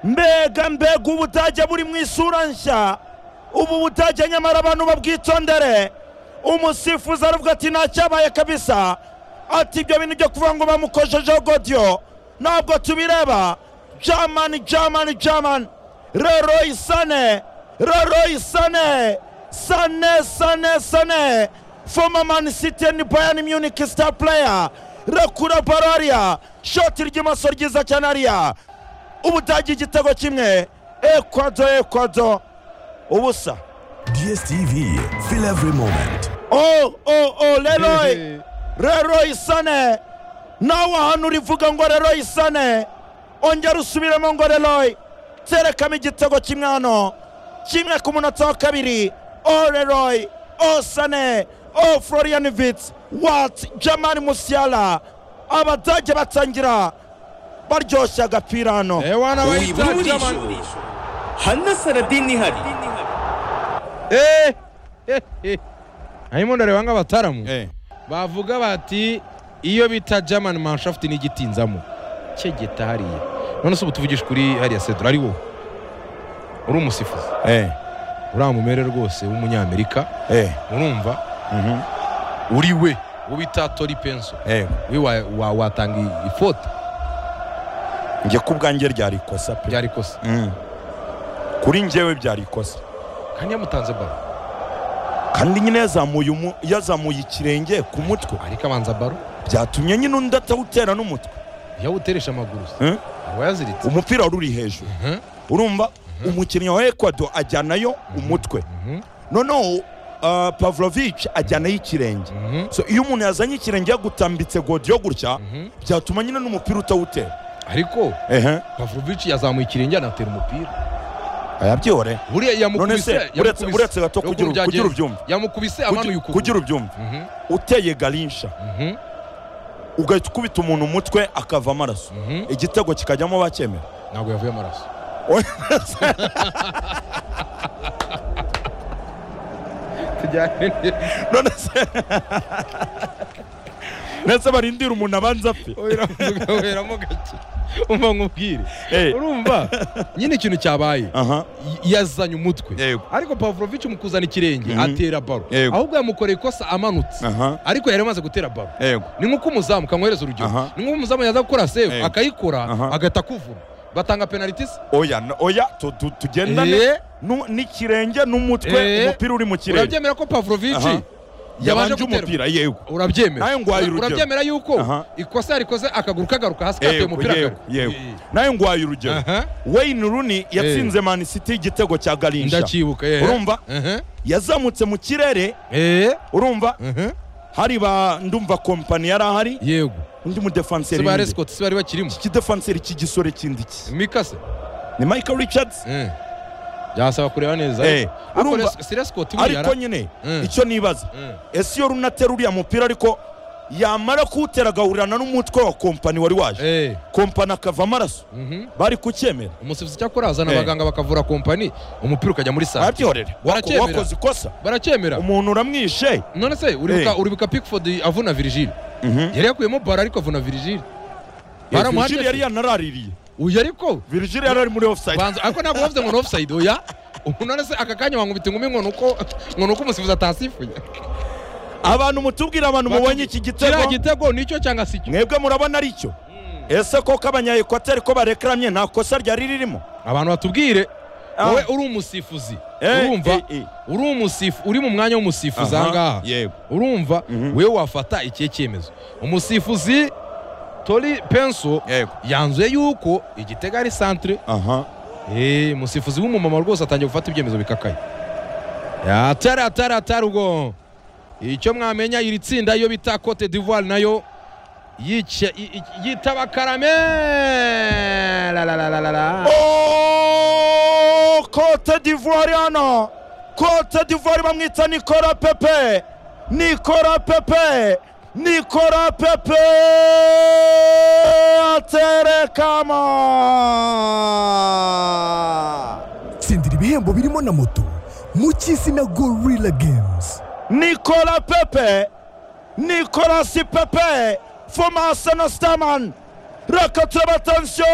mbega mbega ubutage buri mu isura nshya ubu butage nyamara abantu babwitondere umusifuzi aravuga ati ntacyabaye kabisa ati ibyo bintu byo kuvuga ngo bamukojejeho godiyo ntabwo tubireba jamani jamani jamani rero isane rero isane sane sane sane foma mani siti andi bayani muniki sita pureya rekura baro hariya shoti ry'imoso ryiza cyane hariya ubudagi igitego kimwe ekwado ekwado ubusa DSTV, feel every moment. o o o leroy Ehe. rero isane nawe ahantu urivuga ngo rero isane ongera usubiremo ngo leroy terekamo igitego kimwe hano kimwe ku munota wa kabiri o leroy o sane o florian vitz wat jamani musiala abadage batangira baryoshya agapira hano ewana uyibura bayita jamani burishurishura hana saradini ihari Eh, eh, eh. harimo ndareba nk'abataramu Eh. bavuga bati iyo bita german manshafti n'igitinzamo cyegeta hariya none se ubu tuvugisha kuri hariya sedura ari wowe uri umusifuzi Eh. uriya mumere rwose w'umunyamerika Eh. urumva uri we uwo bita tori penso Eh. we wa- wa- watanga i- ifota njye ku bwanjye ryari ikosa pe ryari ikosa Mm. kuri njyewe byari ikosa kandi yamutanze baro kandi nyine yazamuye umu- yazamuye ikirenge ku mutwe ariko abanza baro byatumye nyine undi atawutera n'umutwe yawuteresha amaguru se Eh? aba yaziritse umupira wari uri hejuru Mhm, urumva umukinnyi wa ekwado ajyanayo umutwe mhm, noneho uh, pavlovich ajyanayo ikirenge mhm, so iyo umuntu yazanye ikirenge yagutambitse godiyo gutya mhm. byatuma nyine n'umupira utawutera ariko ehe pavlovic yazamuye ikirenge anatera umupira ayabyore buriya none yamukubise se uretse- yamukubise- uretse gato Ruguru kugira byagenze. kugira ubyumve yamukubise Kugira- amanuye kugira ukuguru ubyumve Mhm, uteye garinsha mhm, ugahita ukubita umuntu umutwe akava amaraso mhm. igitego kikajyamo bakemera ntabwo yavuye amaraso none se ndetse barindira umuntu abanza apfe ugaheramo gake umva nkubwire Eh. urumva nyine ikintu cyabaye aha Y- yazanye umutwe Yego. ariko pavlovic mu kuzana ikirenge Mhm. atera baro Yego. ahubwo yamukoreye ikosa amanutse aha ariko yari amaze gutera baro Yego. ni nk'uko umuzamu kankohereza urugero Aha. ni nk'uko umuzamu yaza gukora save Yego. akayikora Aha. agahita kuvura batanga penaliti se oya n- oya tu- tu- tugendane Eh. nu- n'ikirenge n'umutwe Eh. umupira uri mu kirere urabyemera ko pavlovic Aha. yabanje yabanje gutera umupira yego urabyemera Nawe ngwaye urugero. urabyemera yuko Aha. ikosa yarikoze akaguru kagaruka hasi kateye yego umupira yego kare. yego Eh. nawe ngwaye urugero Aha. wayini runi yatsinze mani siti igitego cya garinsha ndacyibuka eh. urumva Aha. yazamutse mu kirere Eh. urumva Aha. hari ba ndumva kompani yari ahari yego undi si mudefanseri ba w'indi. rescott si bari bakirimo iki defanseri cy'igisore kindi ki mikase ni michael richards byasaba kureba neza Eh, urumva- sirescott ariko nyine Mm. icyo nibaza ese iyo runatera uriya mupira ariko yamara kuwutera agahurirana n'umutwe wa kompani wari waje kompani akava amaraso bari kucyemera umusifuzi cyakora azana Eh. abaganga bakavura kompani umupira ukajya muri sare arabyihorere Wako- Baracyemera. wakoze ikosa baracyemera umuntu uramwishe none se uribuka Eh. uribuka pickford avuna virgile yari yakuyemo bara ariko avuna virgile Baramuhanje virgil se. yari yanaraririye uyu ariko virgil yari ari muri offside banza ariko ntabwo bavuze ngo ni offside oya ubu none se aka kanya wankubita inkumi ngo ni uko ngo ni uko umusifuzi atasifuye abantu mutubwira abantu mubonye iki kiriya gitego gitego nicyo cyangwa si cyo mwebwe murabona ari cyo ese koko abanyayekwateri ko barekeramye nta kosa ryari ririmo abantu batubwire Ah. wowe uri umusifuzi Eh, urumva eh, eh. uri umusifu uri mu mwanya w'umusifuzi aha ngaha Yego. urumva Mhm. wewe wafata ikihe cyemezo umusifuzi tori penso Yego. yanzuye yuko igitego ari santre aha Eh, umusifuzi w'umumama rwose atangiye gufata ibyemezo bikakaye atari atari atari ubwo icyo mwamenya iri tsinda iyo bita cote d'ivoire nayo yica- i- i- yitaba karame La, la, la, la, la, la. Oh, Cote d'Ivoire hano Cote d'Ivoire bamwita Nicola Pepe Nicola Pepe Nicola Pepe aterekamo Sindira ibihembo birimo na moto mu cy'izina Gorilla Games. Nicola Pepe Nicolas Pepe from Arsenal Starman Reka turaba atansiyo